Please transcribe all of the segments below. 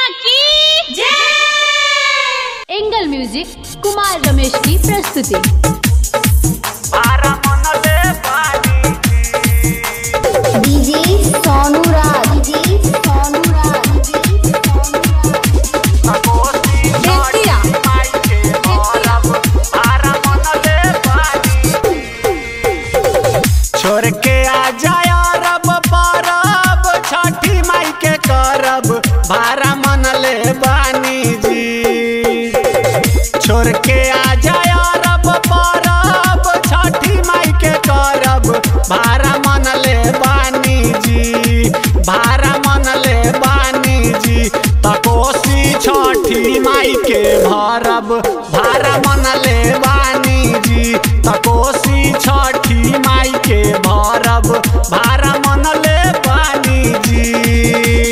की जय angle music Kumar Ramesh की प्रस्तुति DJ Sonu Raj DJ Sonu Raj DJ Sonu Raj Bettiah छोड़ के आ जाय अरब परब छठी माई के करब भारा मन ले बानी जी छोड़ के आ जाय अरब परब छठी माई के करब भारा मन ले बानी जी भारा मन ले बानी जी तकोसी छठी माई के भरब भारा मन ले बानी जी तकोसी छठी माई के भरब भारा मन ले बानी जी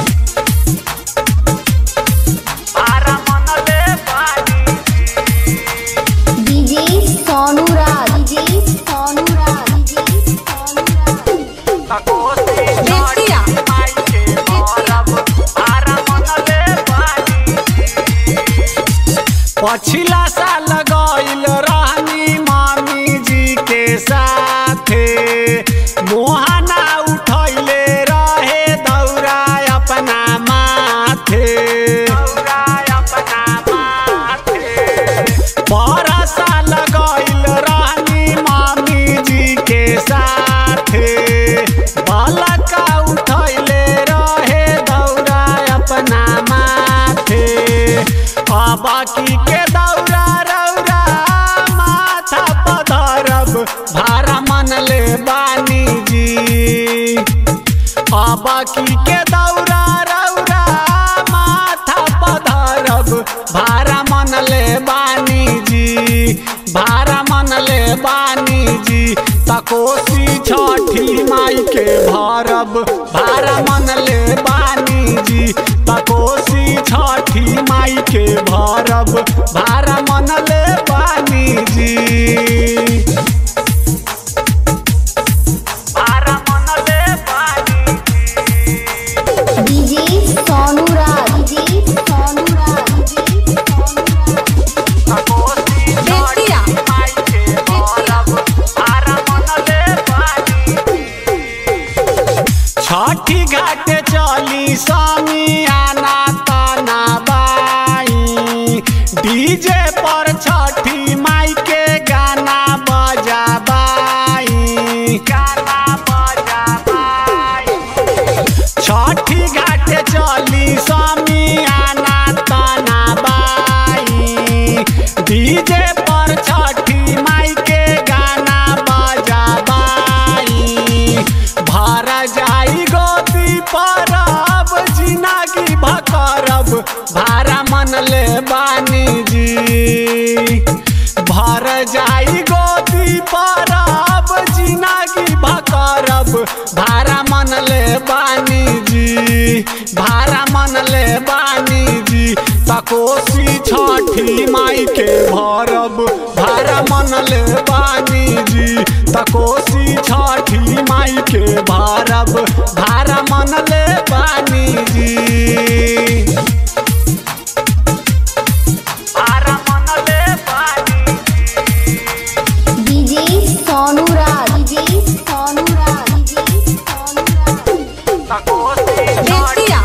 भारा मन ले बानी DJ Sonu Raj DJ Sonu Raj DJ Sonu Raj तकोसी बेतिया माई के भरब भारा मन ले बानी पछिला साल गइल रहनी मामी जी के साथे मोहना उठैले रहे दौरा अपना माथे दौरा अपना माथे बड़ा साल गइल रहनी मामी जी के साथे बालका उठैले रहे दौरा अपना माथे बाकी के दौरा रौरा माथा पधरब भारा मन ले बानी जी बाकी के दौरा रौरा माथा पधरब भारा मन ले बानी जी भारा मन ले बानी जी तकोसी छठी माई के भरब भारा मन ले बानी जी तकोसी छठी माई के भरब भारा मन ले बानी जी भारा मन ले बानी DJ Sonu Raj DJ Sonu Raj DJ Sonu Raj Bettiah छठी घाट चली स्वामी आना ताना बाई डीजे पर छठी माई के गाना बजाबाई गाना बजाबाई छठी घाट चली स्वामी आना ताना बाई डीजे पर छठी माई के गाना बजाबाई भर जाई गोदी परब जिनगी भकरब भारा मन ले बानी जी भर जाई गोदी परब जिनगी भकरब भारा मन ले बानी जी भारा मन ले बानी जी तकोसी छठी माई के भरब भारा मन ले बानी जी तकोसी छठी माई के भरब भारा मन ले बानी जी भारा मन ले बानी DJ Sonu Raj DJ Sonu Raj DJ Sonu Raj Bettiah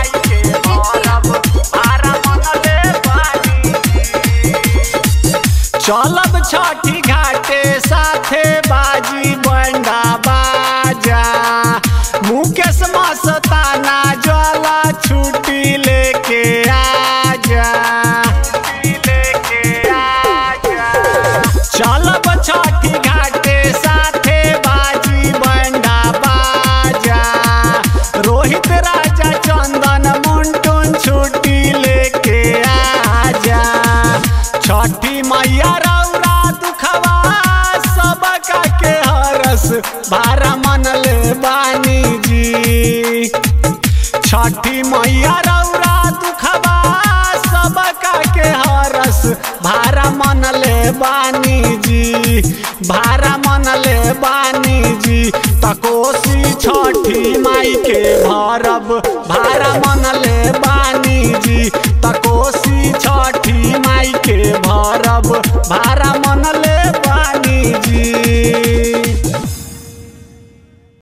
चलब छठी घाटे साथे बाजी बंडा बाजा मुकेश मस्ताना ज्वाला छुट्टी लेके आजा लेके आजा चलब छठी घाटे साथे बाजी बंडा बाजा रोहित राजा चंदन मुंटुन छुट्टी लेके आजा छठी मैया रौरा दुखवा सबका के हरस भारा मन ले बानी जी छठी मैया रौरा दुखवा सबका के हरस भारा मनले बानी जी भारा मनले बानी जी तकोसी छठी माई के भरब भारा मनले बानी जी तकोसी छठी माई के भरब भारा मनले बानी जी